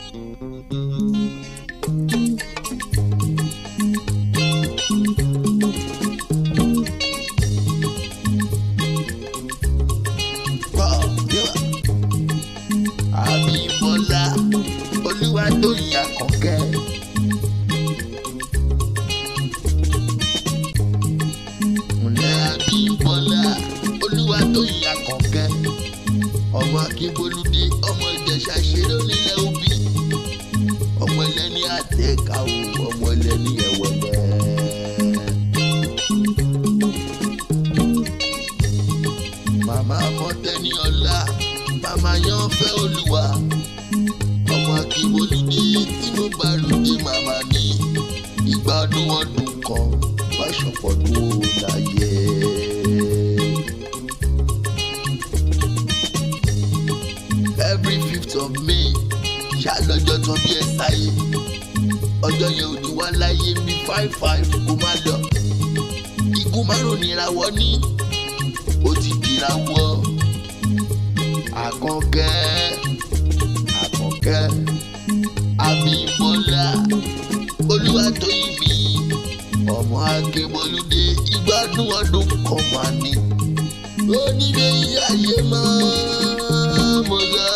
Abímbọ́lá Olúwatóyìn Àkànkẹ́. Ǹlẹ́ Abímbọ́lá Olúwatóyìn Àkànkẹ́. Ọmọ Akínbólúdé ọmọ Ìjẹ̀ṣà ṣeré onílẹ̀ òbí. Ọmọ ẹlẹ́ni àtẹ̀ká o, ọmọ ẹlẹ́ni ẹ̀wẹ̀lẹ́. Màmá Mọ́tẹ́ni ọlá, màmá yan fẹ́ olúwa. Ọmọ Akínbólúdé tí mo bá ròde màmá mi. Ìgbà ọdún ọdún kan wá ṣọ̀pọ̀dún ó láyé. Every fifth of May ṣàlọ́jọ́ tán bí ẹ sáyé. Ọjọ́ yẹn ò ní wá láyé mi five five kó má lọ. Igun márùn-ún nìràwọ̀ ní ó ti dìràwọ̀. Àkànkẹ́ Àkànkẹ́ Abímbọ́lá Olúwatóyìn mi ọmọ Akínbọ́lúdé ìgbádùn ọdún kan máa ní. Onílé ayé máa mọ̀ lọ.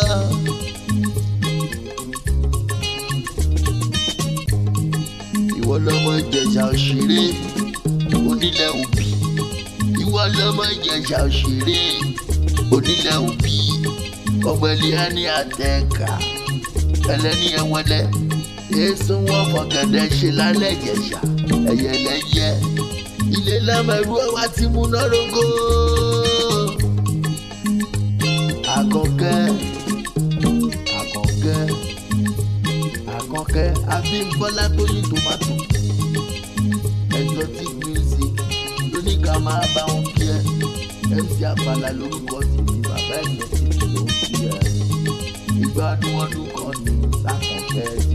Ìwọ lọmọ Ìjẹ̀ṣà òṣèré onílẹ̀ òbí. Ìwọ lọmọ Ìjẹ̀ṣà òṣèré onílẹ̀ òbí. Ọmọ ẹlẹ́yà ní àtẹ̀ká ẹlẹ́ni ẹ̀wọ̀lẹ́. Èso wọn fọ̀gẹ̀dẹ̀ ṣe lálẹ́ Ìjẹ̀ṣà ẹ̀yẹlẹ́yẹ. Ilé lámẹ̀rú ọwá ti múná rógó. Àkànkẹ́ Àkànkẹ́ Àkànkẹ́ Abímbọ́lá Tóyìn Tòmátò exotic music lóní ká máa bá wọn kí ẹ MC Àpàlà lórúkọ tèmi bàbá exotic ló ń kí ẹ ìgbádùn ọdún kan ní Sàkànkẹ́